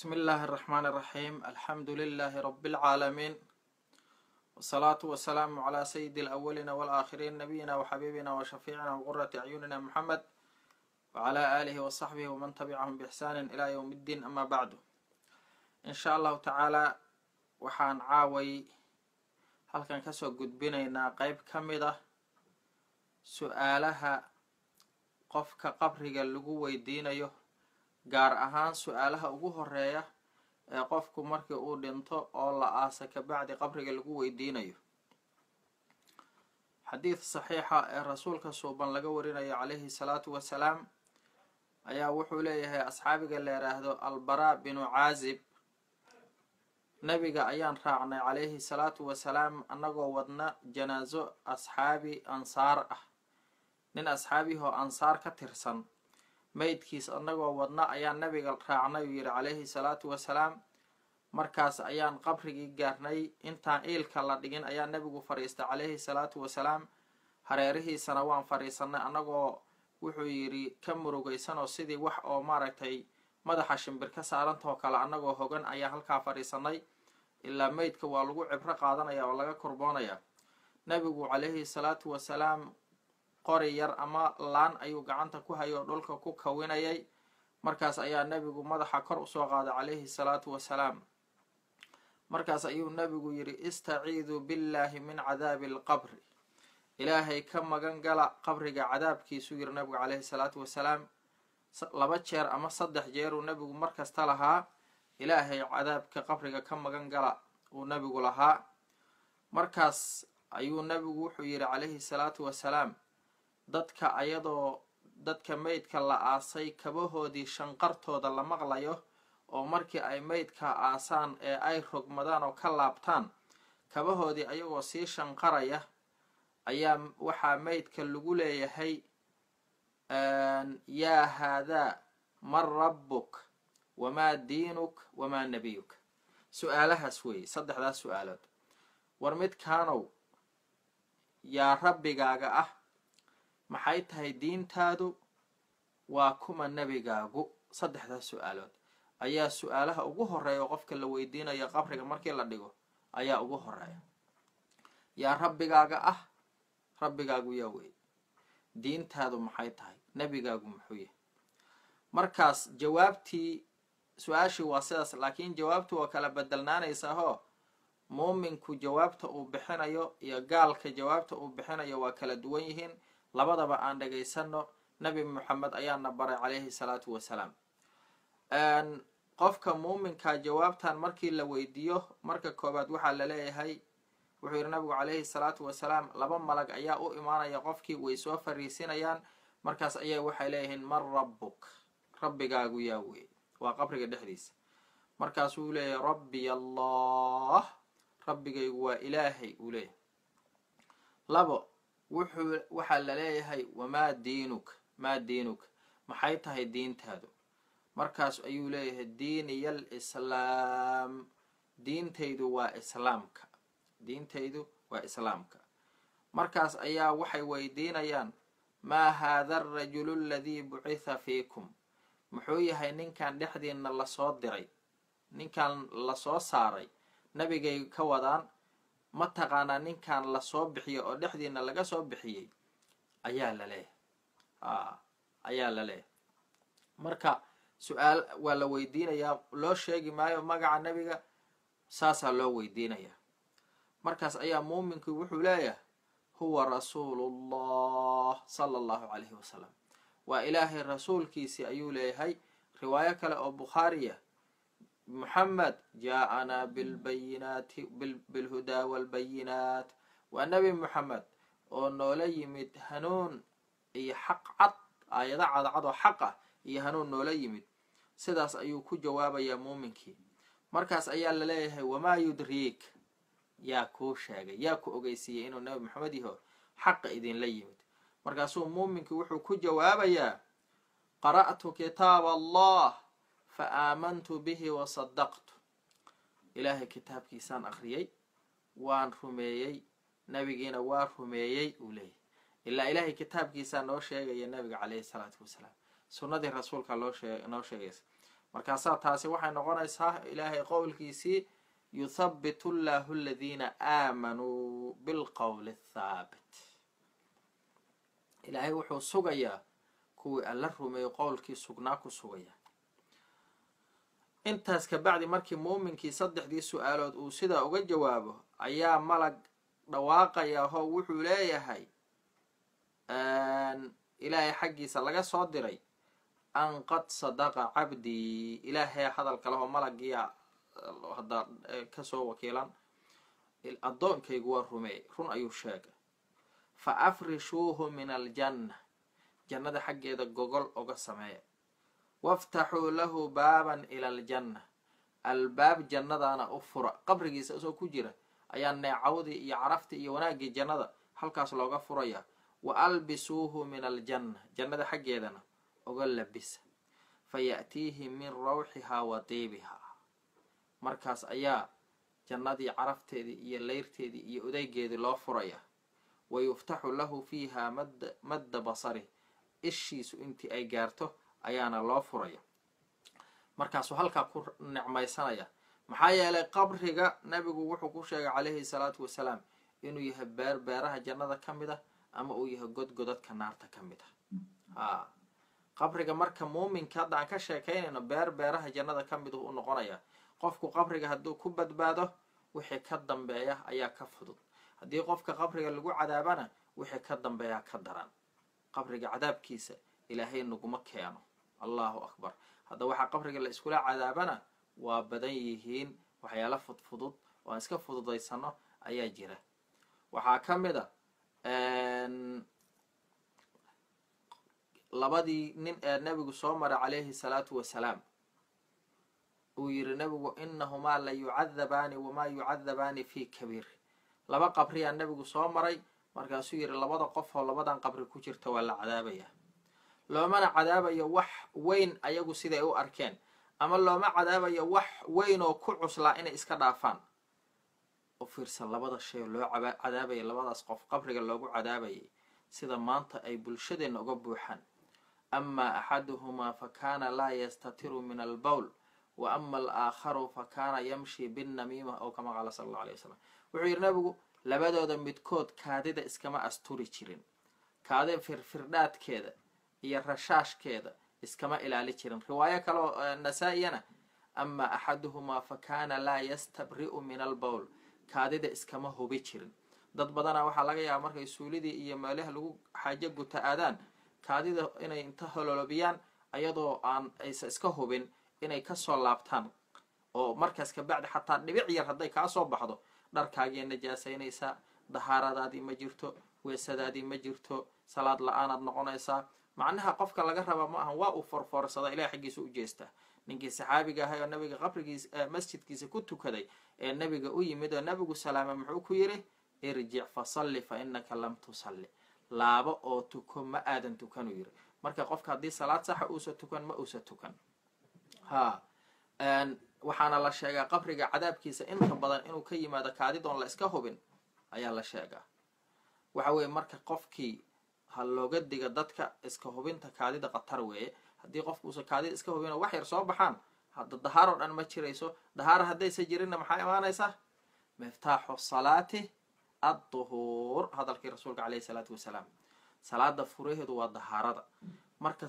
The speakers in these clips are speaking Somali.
بسم الله الرحمن الرحيم الحمد لله رب العالمين والصلاة والسلام على سيد الأولين والآخرين نبينا وحبيبنا وشفيعنا وقرة أعيننا محمد وعلى آله وصحبه ومن تبعهم بإحسان إلى يوم الدين أما بعد إن شاء الله تعالى waxaan caaway halkan kasoo gudbinaynaa qeyb ka mid ah su-aalaha qofka qabriga lagu weydiinayo gaar ahaan su-aalaha ugu horeeya ee qofku markii uu dhinto oo la aasa kabacdi qabriga lagu weydiinayo xadiid saxiixa ee rasuulka suuban laga warinayo calayhi salaatu wasalaam ayaa wuxuu leeyahay asxaabiga la yidhaahdo albaraa binu caazib nabiga ayaan raacnay calayhi salaatu wasalaam annagoo wadna janaaso asxaabi ansaar ah nin asxaabihoo ansaar ka tirsan meydkiis annagoo wadna ayaan nabiga raacnay uu yidhi calayhi salaatu wasalaam markaas ayaan qabrigii gaarnay intaan iilka la dhigin ayaa nabigu fadhiistay calayhi salaatu wasalaam hareerihiisana waan fadhiisanay annagoo wuxuu yidhi ka murugaysanoo sidii wax oo maaragtay madaxa shimbir ka saarantahoo kale annagoo hogan ayaa halkaa fadhiisanay ilaa meydka waa lagu cibro qaadanaya oo laga korboonaya nabigu calayhi salaatu wasalaam qori yar ama laan ayuu gacanta ku hayoo dhulka ku kawinayay markaas ayaa nabigu madaxa kor usoo qaaday calayhi salaatu wasalaam markaas ayuu nabigu yidhi istaciiduu billaahi min cadaabi alqabri ilaahay ka magan gala qabriga cadaabkiisuu yidhi nabigu calayhi salaatu wasalaam laba jeer ama saddex jeeruu nabigu markasta lahaa ilaahay cadaabka qabriga ka magan gala uu nabigu lahaa markaas ayuu nabigu wuxuu yidhi calayhi salaatu wasalaam dadka ayadoo dadka meydka la aasay kabahoodii shanqartooda la maqlayo oo markii ay meydka aasaan ee ay rogmadaan oo ka laabtaan kabahoodii ayagoo sii shanqaraya ayaa waxaa meydka lagu leeyahay yaa haadaa man rabbuk wamaa diinuk wamaa nebiyuk su-aalahaas weeye saddexdaas su-aalood war midkaanow yaa rabbigaaga ah maxay tahay diintaadu waa kuma nebigaagu saddexdaas su-aalood ayaa su-aalaha ugu horeeya qofka la weydiinayo qabriga markii la dhigo ayaa ugu horeeya yaa rabbigaaga ah rabbigaagu yaa weeye diintaadu maxay tahay nebigaagu muxuu yahay markaas jawaabtii su-aashii waa sidaas laakiin jawaabtu waa kala bedelnaanaysaahoo muuminku jawaabta uu bixinayo iyo gaalka jawaabta uu bixinayo waa kala duwan yihiin labadaba aan dhagaysano nabi moxamed ayaana baray calayhi salaatu wasalaam qofka muuminka jawaabtan markii la weydiiyo marka koobaad waxaa laleeyahay wuxuu yidhi nabigu calayhi salaatu wasalaam laba malag ayaa u imaanaya qofkii way soo fariisinayaan markaas ayaa waxay leeyihiin man rabbuk rabbigaagu yaa weeye waa qabriga dhexdiisa markaasuu leeyahay rabbiy allah rabbigaygu waa ilaahay uu leeyahay labo wuxuu waxaa la leeyahay wamaa diinuk maa diinuk maxay tahay diintaadu markaas ayuu leeyahay diiniya alislaam diintaydu waa islaamka diintaydu waa islaamka markaas ayaa waxay weydiinayaan maa haada arajulu aladii bucitha fiikum muxuu yahay ninkan dhexdiina lasoo diray ninkan lasoo saaray nabigay ka wadaan ma taqaanaa ninkan lasoo bixiyo oo dhexdiina laga soo bixiyey ayaa la leeyahay a ayaa la leeyahay marka su-aal waa la weydiinayaa loo sheegi maayo magaca nebiga saasaa loo weydiinayaa markaas ayaa muuminku wuxuu leeyahay huwa rasuulullah sala allahu calayhi wasalam waa ilaahay rasuulkiisii ayuu leeyahay riwaayo kale oo bukhaariya muxamed jaa-anaa bilbayinaati bilhudaa walbayinaat waa nebi moxamed oo noola yimid hanuun iyo xaq cad aayado cadcad oo xaq ah iyo hanuun noola yimid sidaas ayuu ku jawaabayaa muuminkii markaas ayaa la leeyahay wamaa yudriik yaa kuu sheegay yaa ku ogeysiiyey inuu nebi moxamed yaho xaqa idinla yimid markaasuu muuminkii wuxuu ku jawaabayaa qara'tu kitaab allah fa aamantu bihi wa sadaqtu ilaahay kitaabkiisaan akhriyey waan rumeeyey nabigiina waa rumeeyey uu leeyahy ilaa ilaahay kitaabkiisaa noo sheegaya nabiga caleyhi salaatu wasalaam sunnadii rasuulka loo shee noo sheegaysa markaasaa taasi waxay noqonaysaa ilaahay qowlkiisii yuthabitu llahu aladiina aamanuu bilqowli athaabit ilaahay wuxuu sugayaa kuwii alla rumeeyo qowlkii sugnaa ku sugaya intaas kabacdi markii muuminkii saddexdii su-aalood uu sidaa uga jawaabo ayaa malag dhawaaqaya oo wuxuu leeyahay ilaahay xaggiisa laga soo diray an qad sadaqa cabdii ilaahay hadalka lehoo malagiya hadda kasoo wakiilan addoonkaygu waa rumeey run ayuu sheegay fa afrishuuhu min aljanna jannada xaggeeda gogol oga sameeya waftaxuu lahu baaban ila aljanna albaab jannadaana u fura qabrigiisa isoo ku jira ayaa neecawdii iyo caraftii iyo wanaaggii jannada halkaas looga furaya wa albisuuhu min aljanna jannada xaggeedana oga labisa fa ya'tiihi min rawxihaa wa diibihaa markaas ayaa jannadii carafteedii iyo leyrteedii iyo odaygeedii loo furaya wa yuftaxu lahu fiiha mad madda basari ishiisu intii ay gaarto ayaana loo furaya markaasuu halkaa ku nicmaysanaya maxaa yeelay qabriga nabigu wuxuu ku sheegay calayhi salaatu wasalaam inuu yahay beer beeraha jannada ka mid ah ama uu yahay godgodadka naarta ka mid ah a qabriga marka muuminka hadda aan ka sheekaynayno beer beeraha jannada ka mid u noqonaya qofku qabriga hadduu ku badbaado wixii ka dambeeya ayaa ka fudud haddii qofka qabriga lagu cadaabana wixii ka dambeeyaa ka daran qabriga cadaabkiisa ilaahay naguma keeno allahu akbar hadda waxaa qabriga la iskula cadaabana waa badan yihiin waxyaala fudfudud oo aan iska fududaysano ayaa jira waxaa ka mid a labadii nin ee nebigu soo maray calayhi salaatu wasalaam uu yidhi nebigu inahumaa la yucadabaani wamaa yucadabaani fi kabiir laba qabriyaa nebigu soo maray markaasuu yidhi labada qof oo labadan qabri ku jirta waa la cadaabaya loomana cadaabayo wax weyn ayagu siday u arkeen ama looma cadaabayo wax weyn oo ku cuslaa inay iska dhaafaan u fiirsan labada shay loo cadaabayay labadaas qof qabriga loogu cadaabayay sida maanta ay bulshadeenna uga buuxaan amaa axaduhumaa fa kaana laa yastatiru min albowl wa ama alaakharu fa kaana yamshi binnamiima oo kama qaala sala allau alay wasalam wuxuu yidhi nabigu labadooda midkood kaadida iskama asturi jirin kaadi firfirdhaadkeeda iyo rashaashkeeda iskama ilaali jirin riwaayo kaleo nasaa-iyana amaa axaduhumaa fa kaana laa yastabri'u min albowl kaadida iskama hubi jirin dad badana waxaa laga yaaba markay suulidii iyo meelaha lagu xaajo guta aadaan kaadida inay inta hololobiyaan ayadoo aan aysa iska hubin inay kasoo laabtaan oo markaas kabacdi xataa dhibic yar hadday kaa soo baxdo dharkaagiya najaasaynaysaa dahaaradaadii ma jirto weesadaadii ma jirto salaad la-aanaad noqonaysaa macnaha qofka laga raba ma ahan waa uu forfoorsada ilaah xaggiisa u jeestaa ninkii saxaabiga ahay oo nabiga qabrigiis masjidkiisa ku tukaday ee nabiga u yimid oo nabigu salaama muxuu ku yidhi irjic fasalli fa inaka lam tusalli laabo oo tuko ma aadan tukanuu yidhi marka qofka haddii salaad saxa uusa tukan ma uusa tukan ha waxaana la sheegaa qabriga cadaabkiisa inta badan inuu ka yimaado kaadidoon la iska hubin ayaa la sheegaa waxa weeye marka qofkii ha looga diga dadka iska hubinta kaadida khatar weeye haddii qofkuusa kaadida iska hubin oo wax yar soo baxaan hadda dahaaroo dhan ma jirayso dahaara haddaysa jirinna maxaa imaanaysa miftaaxu salaati adduhuur hadalkii rasuulka caleyhi salaatu wasalaam salaada furaheedu waa dahaarada marka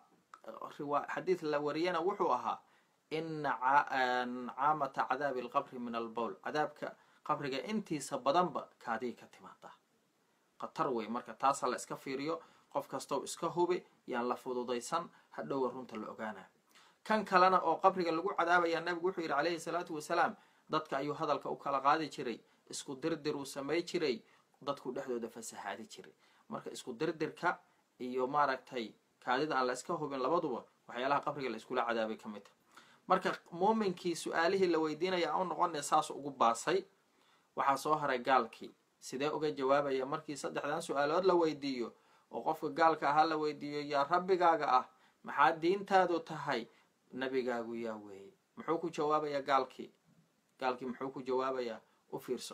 xadiid la wariyana wuxuu ahaa ina caamata cadaabi alqabri min albowl cadaabka qabriga intiisa badanba kaadiy ka timaada khatar wey marka taasa la iska fiiriyo qof kastoo iska hubi yaan la fududaysan hadhowa runta la ogaana kan kalena oo qabriga lagu cadaabaya nabigu wuxuu yidhi calayhi salaatu wasalaam dadka ayuu hadalka u kala qaadi jiray isku dirdir uu samay jiray dadku dhexdooda fasahaadi jiray marka isku dirdirka iyo maaragtay kaadida aan la iska hubin labaduba waxyaalaha qabriga la iskula cadaabay ka mid ta marka muuminkii su-aalihii la weydiinaya aan u noqonay saas ugu baasay waxaa soo haray gaalkii sidee uga jawaabaya markii saddexdan su-aalood la weydiiyo oo qofka gaalka ahaa la weydiiyo yaa rabbigaaga ah maxaa diintaadu tahay nabigaagu yaa weeye muxuu ku jawaabayaa gaalkii gaalkii muxuu ku jawaabayaa u fiirso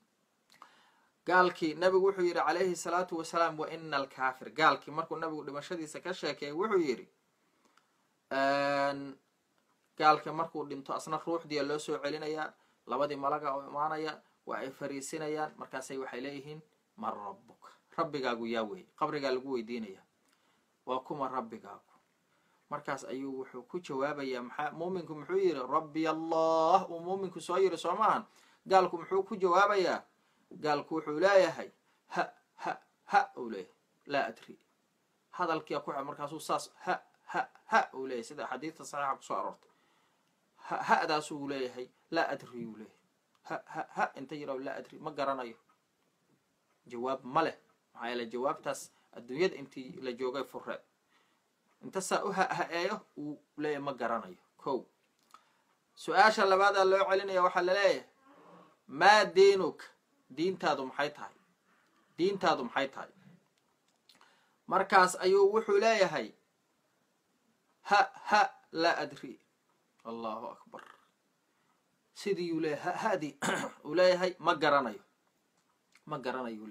gaalkii nabigu wuxuu yidhi calayhi salaatu wasalaam wa ina alkaafir gaalkii markuu nabigu dhimashadiisa ka sheekeeyay wuxuu yidhi gaalka markuu dhinto asna ruuxdiia loo soo celinayaa labadii malaga oo imaanaya waa ay fariisinayaan markaasay waxay leeyihiin man rabbuka rabbigaagu yaa weeye qabrigaa lagu weydiinaya waa kuma rabbigaagu markaas ayuu wuxuu ku jawaabayaa maxaa muuminku muxuu yidhi rabbi allah uu muuminku soo yiri soo maahan gaalku muxuu ku jawaabayaa gaalku wuxuu leeyahay ha ha ha uu leeyahay laa adri hadalkia ku markaasuu saas ha ha ha uu leeyahay sida xadiidta saxiixa kusoo aroortay ha hadaasuu leeyahay laa adri uu leeyahay ha ha ha inta yidhah laa adri ma garanayo jawaab ma leh maxaa yeele jawaabtaas adduunyada intii la joogay furreed inta saa u ha-ha-eeyo uu leeyahay ma garanayo ko su-aasha labaadaa loo celinaya waxaa laleeyahay maa diinuka diintaadu maxay tahay diintaadu maxay tahay markaas ayuu wuxuu leeyahay ha ha laa adri allahu akbar sidii uu leeyahay ha hadii uu leeyahay ma garanayo ma garanayo uu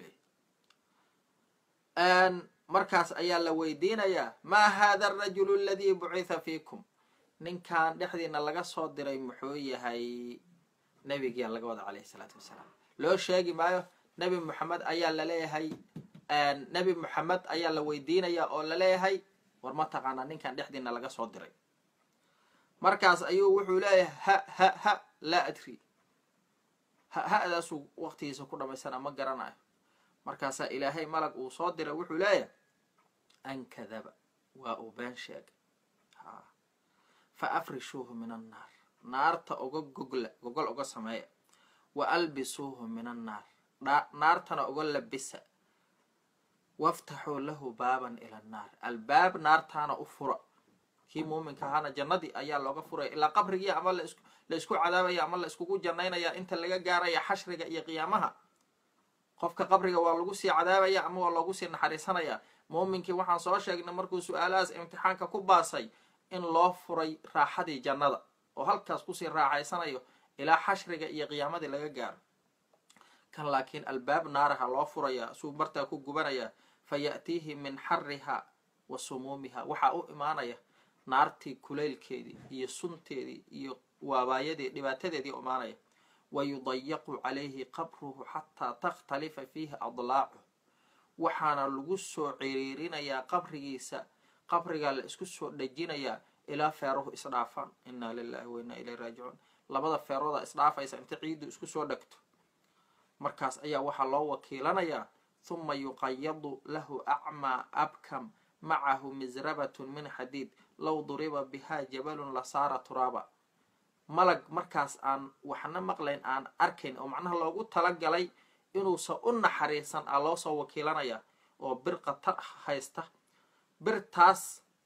leeyahay markaas ayaa la weydiinayaa maa hada arajulu aladii bucitha fiikum ninkan dhexdiina laga soo diray muxuu yahay nebigia laga wada calayhi salaatu wasalaam loo sheegi maayo nebi moxamed ayaa laleeyahay nebi moxamed ayaa la weydiinaya oo laleeyahay war ma taqaanaa ninkan dhexdiina laga soo diray markaas ayuu wuxuu leeyahay ha ha ha laa adri ha ha-daasuu waqtigiisa ku dhamaysana ma garanayo markaasaa ilaahay malag uu soo diray wuxuu leeyahay an kadaba waa uu been sheegay fa afrishuuhu min annaar naarta uga gogla gogol uga sameeya wa albisuuhu min annaar naartana uga labisa waftaxuu lahu baaban ila annaar albaab naartaana u fura kii muuminka ahaana jannadii ayaa looga furaya ilaa qabrigii ama la isku cadaabaya ama la iskugu jannaynaya inta laga gaaraya xashriga iyo qiyaamaha qofka qabriga waa lagu sii cadaabaya ama waa loogu sii naxariisanaya muuminkii waxaan soo sheegnay markuu su-aalahaas imtixaanka ku baasay in loo furay raaxadii jannada oo halkaas kusii raaxaysanayo ilaa xashriga iyo qiyaamadii laga gaaro kan laakiin albaab naaraha loo furaya suu bartaa ku gubanaya fa ya'tiihi min xariha wa sumuumiha waxaa u imaanaya naartii kulaylkeedii iyo sunteedii iyo waabaayadii dhibaatadeedii u imaanaya wa yudayaqu calayhi qabruhu xataa takhtalifa fiihi adlaacu waxaana lagu soo ciriirinayaa qabrigiisa qabrigaa la isku soo dhejinayaa ilaa feeruhu isdhaafaan inaa lilahi wa inaa ilayhi raajicuun labada feerooda isdhaafaysa inta ciiddu isku soo dhegto markaas ayaa waxaa loo wakiilanayaa huma yuqayadu lahu acmaa abkam macahu misrabatun min xadiid low duriba bihaa jabalun lasaara turaaba malag markaas aan waxna maqlayn aan arkayn oo macnaha loogu talagalay inuusan u naxariisan a loo soo wakiilanaya oo bir qatar haysta birtaas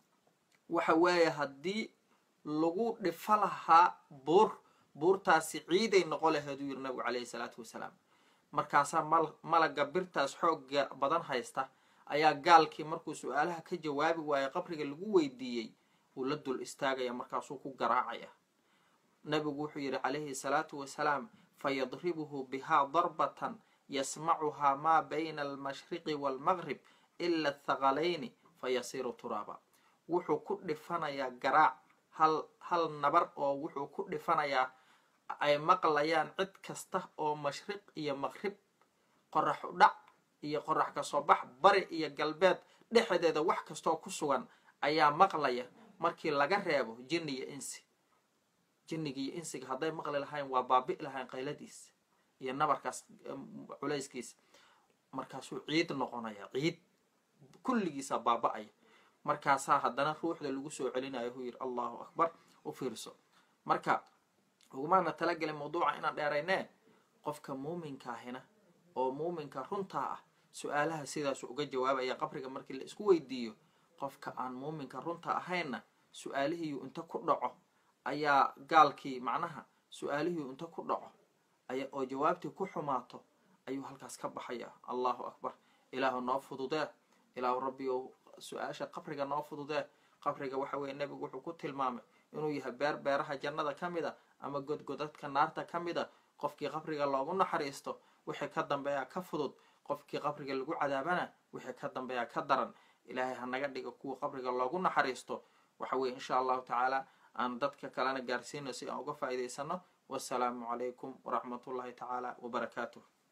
waxa weeye haddii lagu dhifo lahaa buur buurtaasi ciiday noqo laheed uu yiri nabigu calayhi salaatu wasalaam markaasaa malaga birtaas xooga badan haysta ayaa gaalkii markuu su-aalaha ka jawaabi waayay qabriga lagu weydiiyey uu la dul istaagaya markaasuu ku garaacaya nabigu wuxuu yidhi calayhi salaatu wasalaam fayadribuhu bihaa darbatan yasmacuhaa maa bayna almashriqi waalmaqrib ila athaqalayni fayasiiru turaaba wuxuu ku dhifanayaa garaac hal hal nabar oo wuxuu ku dhifanayaa ay maqlayaan cid kasta oo mashriq iyo maqrib qorax u dhac iyo qorax kasoo bax bari iyo galbeed dhexdeeda wax kastoo ku sugan ayaa maqlaya markii laga reebo jinni iyo insi jinniga iyo insiga hadday maqli lahayn waa baabi'i lahayn qayladiisa iyo nabarkaas culayskiisa markaasuu ciid noqonaya ciid kulligiisa baaba-aya markaasaa haddana ruuxda lagu soo celinayo huu yidhi allahu akbar u fiirso marka ugumaana talagelin mawduuca inaan dheeraynee qofka muuminkaahina oo muuminka runtaa ah su-aalaha sidaasu uga jawaabaya qabriga markii la isku weydiiyo qofka aan muuminka runta ahaynna su-aalihiiyu inta ku dhaco ayaa gaalkii macnaha su-aalihiiyu inta ku dhaco aya oo jawaabtii ku xumaato ayuu halkaas ka baxaya allahu akbar ilaahu noo fududee ilaahu rabbi ou su-aasha qabriga noo fududee qabriga waxa weeye nebigu wuxuu ku tilmaamay inuu yahay beer beeraha jannada ka mid a ama godgodadka naarta ka mid a qofkii qabriga loogu naxariisto wixii ka dambeeyaa ka fudud qofkii qabriga lagu cadaabana wixii ka dambeeyaa ka daran ilaahay ha naga dhiga kuwa qabriga loogu naxariisto waxa weeye insha allahu tacaala aan dadka kalena gaarsiino si aan uga faa'iidaysano wassalaamu calaykum waraxmatullahi tacaala wabarakaatuh